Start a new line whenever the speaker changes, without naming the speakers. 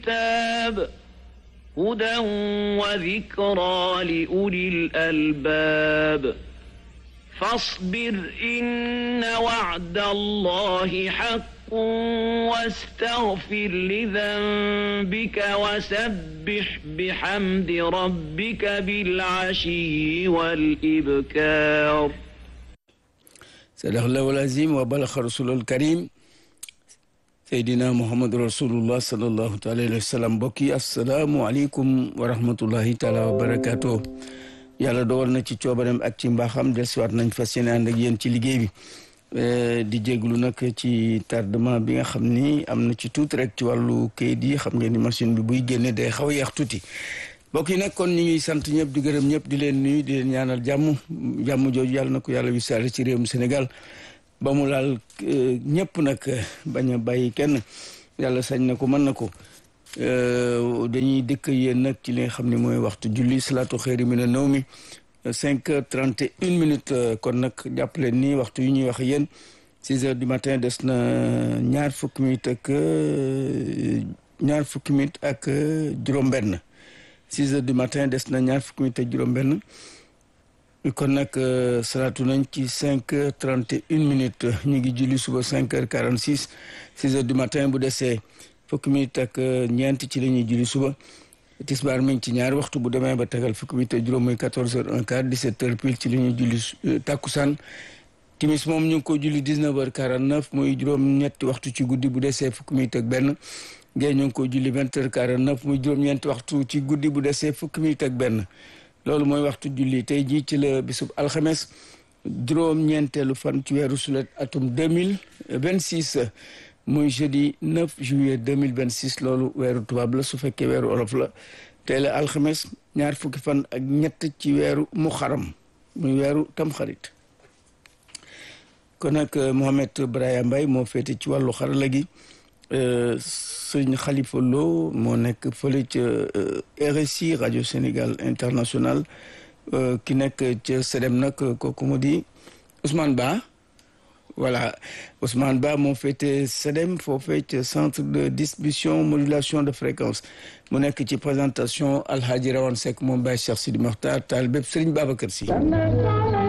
الكتاب هدى وذكرى لأولي الألباب فاصبر إن وعد الله حق واستغفر لذنبك وسبح بحمد ربك بالعشي والإبكار
صدق الله العظيم وبلغ رسول الكريم seydina muhammadu rasulullah sallallahu taala alayhi wa sallam mbokk yi asalaamualeykum wa rahmatullahi taala wa barakaatu yàlla dogal na ci coobareem ak ci mbaaxam dellusiwaat nañ fas yéene ànd ak yéen ci liggéey bi di jéglu nag ci tardement bi nga xam ni am na ci tuuti rek ci wàllu kayit yi xam ngeen ni machine bi buy génne day xaw a yeex tuuti mbokk yi nag kon ñu ngi sant ñëpp di gërëm ñëpp di leen nuyu di leen ñaanal jàmm jàmm jooju yàlla na ko yàlla wisaare ci réewum Sénégal ba mu laal ñëpp nag bañ a bàyyi kenn yàlla sañ na ko mën na ko dañuy dëkk yéen nag ci li nga xam ne mooy waxtu julli salaatu xëyri mi na naw mi cinq heures trente et une minutes kon nag jàppaleen ni waxtu yu ñuy wax yéen six heures du matin des na ñaar fukki minutes ak ñaar fukki minutes ak juróom-benn six heures du matin des na ñaar fukki minutes ak juróom-benn kon nag salaatu nañ ci cinq heures trente et une minutes ñu ngi julli suba cinq heures quarante six six heures du matin bu desee fukki minutes ak ñeent ci la ñuy julli suba tisbaar mi ngi ci ñaari waxtu bu demee ba tegal fukki minutes ak juróom muy quatorze heures un quart dix-sept heures pile ci la ñuy julli takkusaan timis moom ñu ngi ko julli dix-neuf heures quarante neuf muy juróom-ñetti waxtu ci guddi bu desee fukki minutes ak benn gée ñu ngi ko julli vingt heures quarante neuf muy juróom-ñeenti waxtu ci guddi bu desee fukki minutes ak benn loolu mooy waxtu julli tey jii ci la bisub alxames juróom-ñeenteelu fan ci weeru sulet atum deux mille vingt six muy jeudi 9 juillet 2026 loolu weeru tubaab la su fekkee weeru olof la tey la alxames ñaar fukki fan ak ñett ci weeru muxaram muy weeru tamxarit kon nag Mohamed Braya Mbaye moo féete ci wàllu xarala gi sëñ Khalifa Lo moo nekk fële ca RSI rajo Sénégal international ki nekk ca SEDEM nag kooku mu di Ousmane Ba voilà Ousmane Ba moo féete SEDEM foofee ca centre de distribution modulation de fréquence mu nekk ci présentation Alhaji Rawane Seck moom Baye Cheikh Sidi Mokhtar taal bépp Serigne Babacar Sy